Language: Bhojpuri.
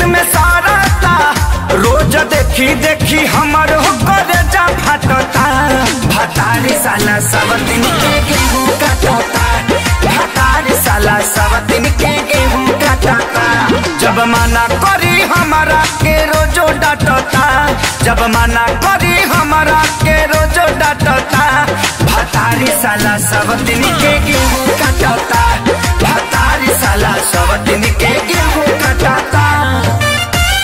में सारता रोज देखी देखी हमर हो करे जा फटता भतारी साला सब दिन के गेहूं कटता भतारी साला सब दिन के गेहूं कटता जब मना करी हमारा के रोजो डांटता जब मना करी हमारा के रोजो डांटता भतारी साला सब दिन के